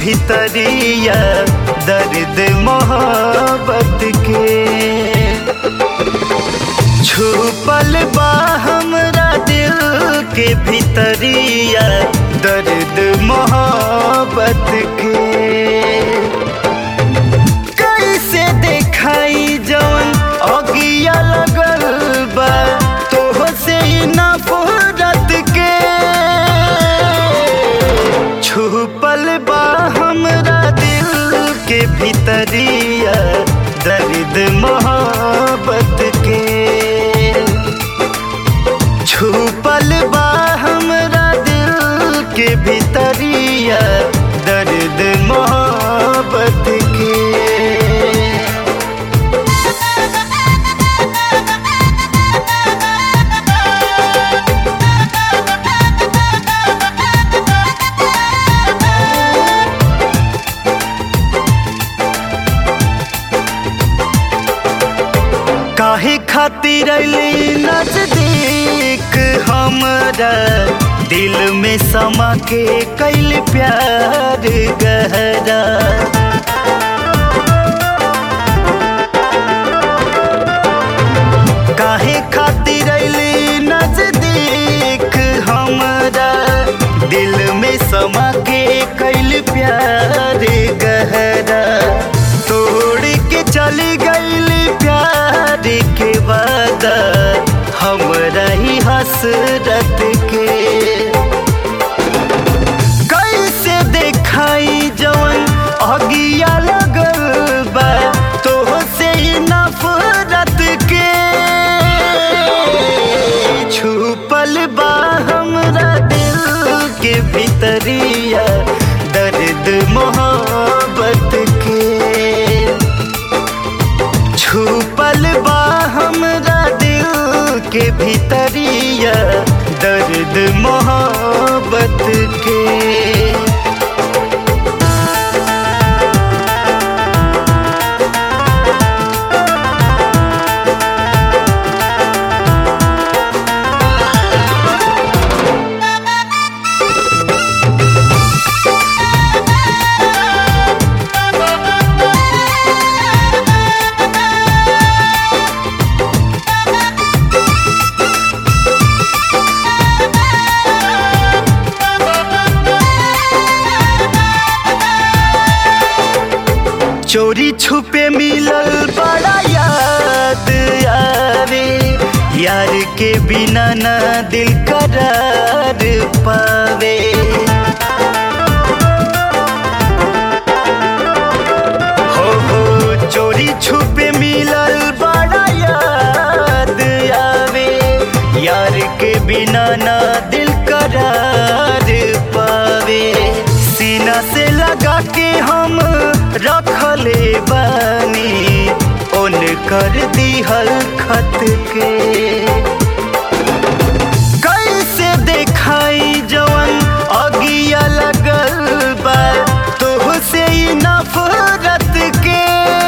भीतरिया दर्द मोहब्बत के छुपल बा हमरा दिल के भीतरिया दर्द मोहब्बत के कैसे देखाई जवन अगिया लगल बा तोह से नफरत के छुपल बा हमरा दिल के भीतरिया दर्द मोहब्बत के छुपल बा हमरा दिल के भीतरिया दर्द मोहब्बत के काहे खातिर अली नजदीक हमरा दिल में समा के कैल प्यार गहरा काहे खातिर अली नजदीक हमरा दिल में समा के कैल प्यार गहरा तोड़ के चली गईली प्यार के वादा हमरा ही हसरत के कैसे देखाई जवन अगिया लगल बा तोह से ही नफरत के छुपल बा हमरा दिल के भीतरिया दर्द मोहब्बत के छुपल बा हमरा दिल के भीतरिया दर्द मोहब्बत के चोरी छुपे मिलल बड़ा याद आवे यार के बिना ना दिल करार पावे हो हो चोरी छुपे मिलल बड़ा याद आवे यार के बिना ना दिल करार पावे सीना से लगा के हम रखले बानी ओन कर दिहल खत के कैसे देखाई जवन अगिया लगल बा तोह से ही नफरत के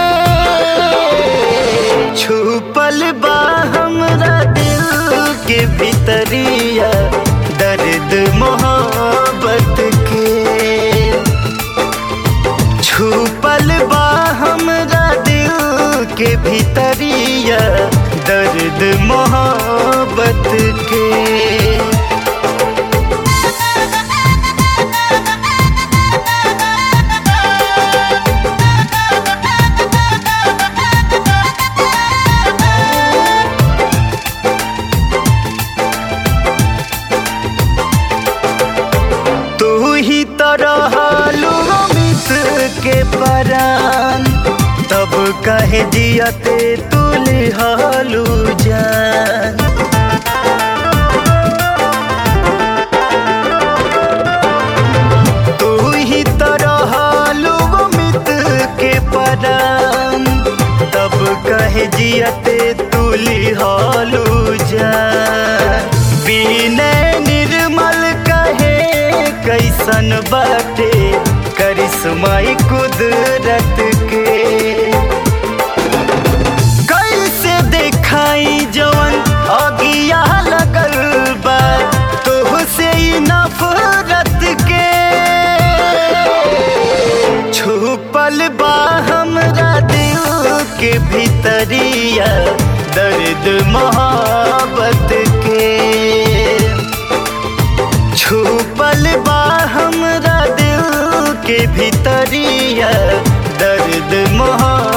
छुपल बा हमरा दिल के भीतरिया दर्द मोहब्बत के छुपल बा हमरा दिल के भीतरिया दर्द मोहब्बत के तू ही तरह अमित के परान तब कहे जियते तुल हालू जान तू ही तरह अमित के परान तब कहे जियते तुली हालू जान विनय निर्मल कहे कैसन बाटे करिश्माई कुदरत के कैसे देखाई जवन अगिया लगल बा तोह से ही नफरत के दर्द मोहब्बत के छुपल बा हमरा दिल के भीतरिया दर्द मोहब्बत